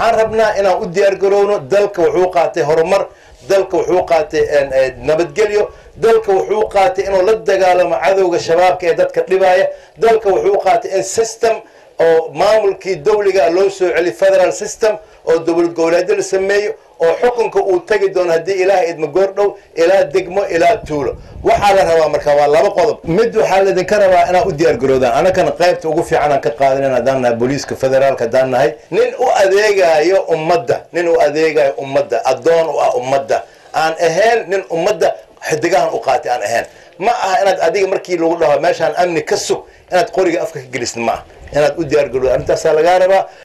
waxaan rabnaa inaan u diyaargarowno dalka wuxuu qaatay horumar dalka wuxuu qaatay nabadgelyo dalka wuxuu qaatay inuu la dagaalamo cadowga shabaabka ee dadka dhibaya dalka wuxuu qaatay in system oo maamulkii dawliga loo soo celi federal system oo dowlad goboleedyo la sameeyo oo xukunka uu tagi doono haddii ilaah idma goordhow ilaa degmo ilaa tuulo waxaa la rabaa marka waa laba qodob mid waxaa laydinka rabaa inaad u diyaargaroodaan anakana qaybta ugu fiican aan ka qaadanan haddaan nahay booliiska federaalka haddaan nahay nin u adeegayo ummadda nin u adeegayo ummadda addoon u ah ummadda aan ahayn nin ummadda xidigahan u qaatay aan ahayn ma aha inaad adiga markii lagu dhaho meeshaan amni ka sug inaad qoriga afka ka gelisid ma aha inaad u diyaargaroodo arrintaasaa lagaa rabaa